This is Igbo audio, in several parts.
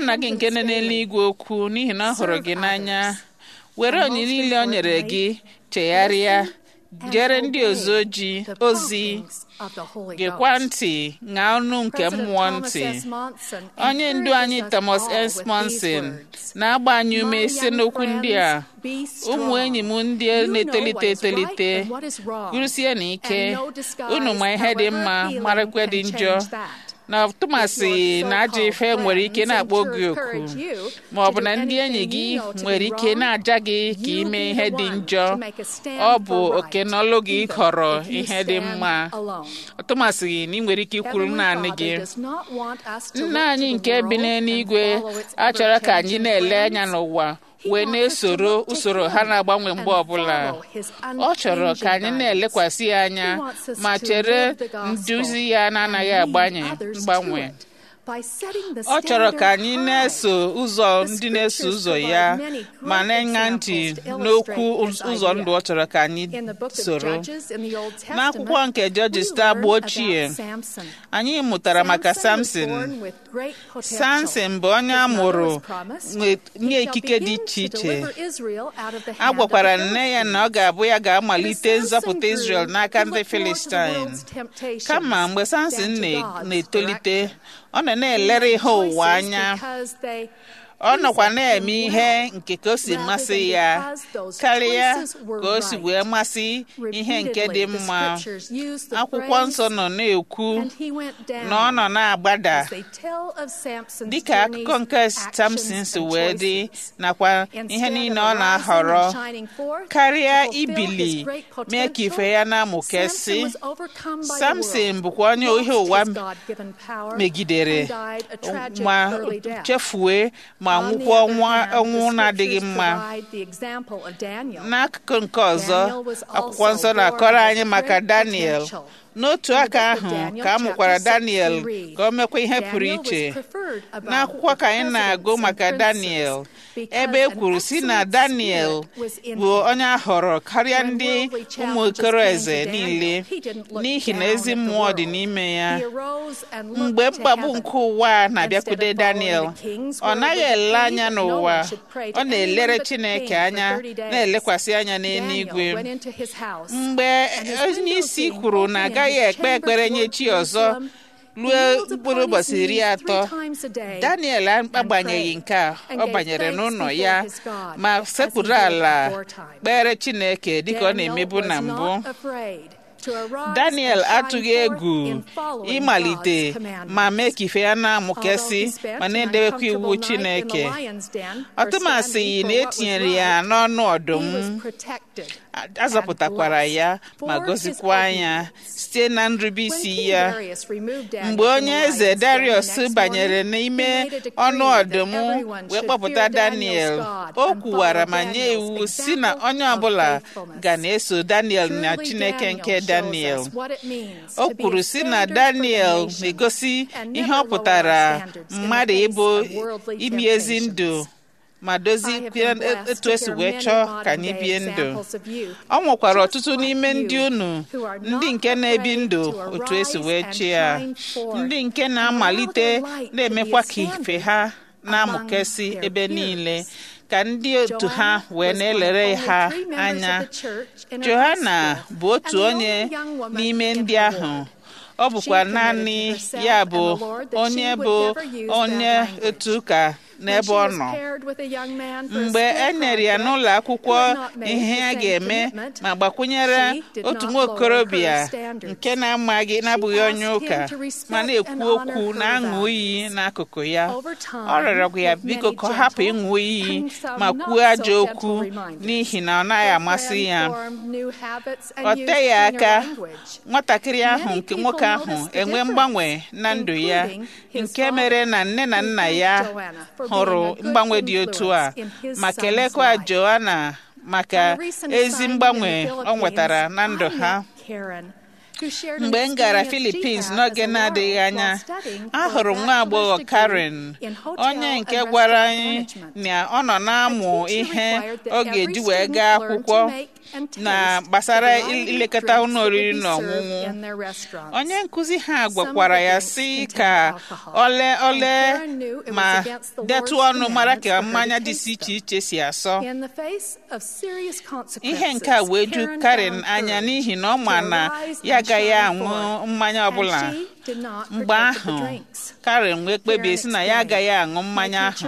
nna gị nke nọ n'eluigwe okwu n'ihi na ọ hụrụ gị n'anya were onyinye niile o nyere gị chegharịa and jere ndị obey ozi ojii the ozi promptings of the Holy gekwa Ghost. ntị ṅaa ọnụ nke President mmụọ Thomas ntị S. Monson onye ndu anyị encourages us Thomas all S. with Monson these words. na-agba anyị ume My site young n'okwu ndị a friends, be strong. ụmụ enyi m ndị You know na-etolite what is right etolite and what is wrong, gurusie na ike and no disguise, unu ma ihe dị however mma appealing, marakwa dị can njọ change that. na tụmasị na ajọ ife nwere ike na-akpọ gị oku ma ọ bụ na ndị enyi gị nwere ike na-aja gị ka ime ihe dị njọ ọ bụ oke n'ọlụ gị ịhọrọ ihe dị mma tụmasị na ị nwere ike ikwuru naanị gị nna anyị nke bi n'eluigwe achọrọ ka anyị na-ele anya n'ụwa wee na-esoro usoro ha na-agbanwe mgbe ọbụla ọ chọrọ ka anyị na-elekwasị ya anya ma chere nduzi ya na-anaghị agbanye mgbanwe ọ chọrọ ka anyị na-eso ụzọ ndị na-eso ụzọ ya ma na-enye ntị n'okwu ụzọ ndụ ọ chọrọ ka anyị soro n'akwụkwọ nke Judges agba ochie anyị mụtara maka Samson Samson bụ onye a mụrụ nye ikike dị iche iche a gwakwara nne ya na ọ ga-abụ ya ga-amalite nzọpụta Israel n'aka ndị Filistin kama mgbe Samson na-etolite ọ nọ na-elere ihe ụwa anya ọ nọkwa na-eme ihe nke ka o si masị ya karịa ka o si wee masị ihe nke dị mma akwụkwọ nsọ nọ na-ekwu na ọ nọ na-agbada dịka akụkọ nke Samson si wee dị nakwa ihe niile ọ na-ahọrọ karịa ibili mee ka ife ya na-amụkesị Samson bụkwa onye ihe ụwa megidere ma chefue ma nwụkwa ọnwụ na-adịghị mma n'akụkụ nke ọzọ akwụkwọ nsọ na-akọrọ anyị maka Daniel n'otu aka ahụ ka a mụkwara Daniel ka o mekwa ihe pụrụ iche n'akwụkwọ ka anyị na-agụ maka Daniel ebe e kwuru si na Daniel bụ onye a họrọ karịa ndị ụmụ okoro eze niile n'ihi na ezi mmụọ dị n'ime ya mgbe mkpagbu nke ụwa na-abịakwude Daniel ọ naghị ele anya n'ụwa ọ na-elere Chineke anya na-elekwasị anya n'eluigwe mgbe onye isi kwuru na agaghị ekpe ekpere nye chi ọzọ ruo mkpụrụ ụbọchị iri atọ Daniel agbanyeghị nke a ọ banyere n'ụlọ ya ma sekpuru ala kpere Chineke dịka ọ na-emebu na mbụ Daniel atụghị egwu ịmalite ma mee ka ife ya na-amụkesị ma na-edebekwa iwu Chineke ọtụmasị na etinyere ya n'ọnụ ọdụm azọpụtakwara ya ma gozikwa ya site na nrubeisi ya mgbe onye eze Darius banyere n'ime ọnụ ọdụm wee kpọpụta Daniel o kwuwara ma nye iwu si na onye ọbụla ga na-eso Daniel na Chineke nke Daniel o kwuru si na Daniel na-egosi ihe ọ pụtara mmadụ ịbụ imi ezi ndụ ma dozie etu esi wee chọọ ka anyị bie ndụ ọ nwekwara ọtụtụ n'ime ndị unu ndị nke na-ebi ndụ otu esi wee chi ya ndị nke na-amalite na-emekwa ka ife ha na-amụkesị ebe niile ka ndị otu ha wee na-elere ha anya Johanna bụ otu onye n'ime ndị ahụ ọ bụkwa naanị ya bụ onye bụ onye otu ụka n'ebe ọ nọ mgbe e nyere ya n'ụlọ akwụkwọ ihe a ga-eme ma gbakwunyere otu nwa okorobịa nke na-amaghị na-abụghị onye ụka ma na-ekwu okwu na-aṅụ iyi n'akụkụ ya ọ rịọrọ ya biko ka ọ hapụ ịṅụ iyi ma kwuo ajọ okwu n'ihi na ọ naghị amasị ya ọ teghị aka nwatakịrị ahụ nke nwoke ahụ enwe mgbanwe na ndụ ya nke mere na nne na nna ya hụrụ mgbanwe dị otu a ma kelekwa Joanna maka ezi mgbanwe ọ nwetara na ndụ ha mgbe m gara Philippines n'oge na-adịghị anya ahụrụ nwa agbọghọ Karen onye nke gwara anyị na ọ nọ na-amụ ihe ọ ga-eji wee gaa akwụkwọ na gbasara ilekọta ụlọ oriri na ọṅụṅụ onye nkụzi ha gwakwara ya sị ka ole ole ma detụ ọnụ mara ka mmanya dị iche iche si asọ ihe nke a wee ju Karen anya n'ihi na ọ ma na ya agaghị aṅụ mmanya ọbụla mgbe ahụ Karen wee kpebie si na ya agaghị aṅụ mmanya ahụ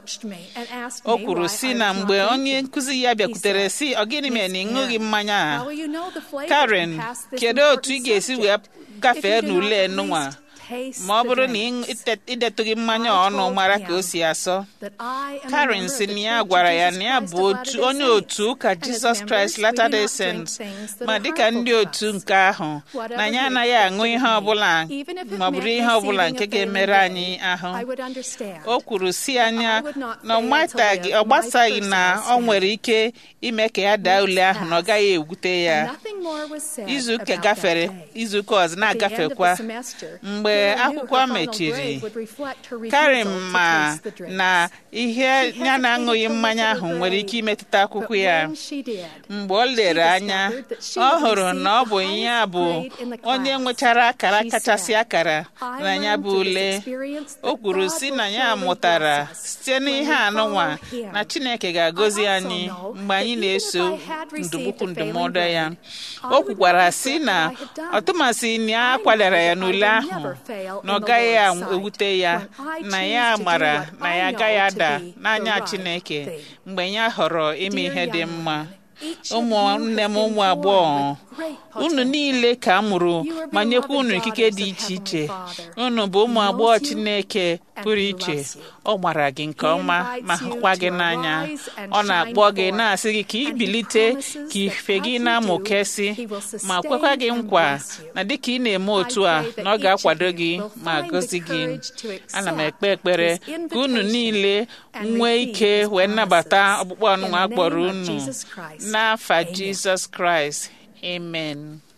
o kwuru si na mgbe onye nkụzi ya bịakwutere si ọ gịnị mere na ị ṅụghị mmanya a Karen kedu otu ị ga-esi wee gafee n'ule nụnwa ma ọ bụrụ na idetụghị mmanya ọnụ mara ka o si asọ Karen si na ya gwara ya na ya bụ otu onye otu ụka Jizọs Kraịst Latter-day Saints ma dịka ndị otu nke ahụ na ya anaghị aṅụ ihe ọbụla ma ọ bụrụ ihe ọbụla nke ga-emere anyị ahụ o kwuru si anya na ọ gbasaghị na ọ nwere ike ime ka ya daa ule ahụ na ọ gaghị egwute ya izuụka gafere izuụka ọzọ na-agafekwa mgbe akwụkwọ mechiri Karen ma na ihe ya na-aṅụghị mmanya ahụ nwere ike imetụta akwụkwọ ya mgbe ọ lere anya ọ hụrụ na ọ bụ ya bụ onye nwechara akara kachasị akara na ya bụ ule o kwuru si na ya mụtara site n'ihe anụnwa na Chineke ga-agọzi anyị mgbe anyị na-eso ndụmụkwu ndụmọdụ ya o kwukwara si na ọtụmasị na ya kwadara ya n'ule ahụ na ọ gaghị ewute ya na ya mara na ya agaghị ada n'anya Chineke mgbe ya họrọ ime ihe dị mma ụmụnne m ụmụ agbọghọ unu niile ka a mụrụ ma nyekwa unu ikike dị iche iche unu bụ ụmụ agbọghọ Chineke pụrụ iche ọ gbara gị nke ọma ma hụkwa gị n'anya ọ na-akpọ gị na-asị gị ka ị bilite ka ife gị na-amụkesị ma kwekwa gị nkwa na dịka ị na-eme otu a na ọ ga-akwado gị ma gọzi gị ana m ekpe ekpere ka unu niile nwee ike wee nnabata ọkpụkpọ ọnụnwa kpọrọ unu n'afa Jizọs Kraịst amen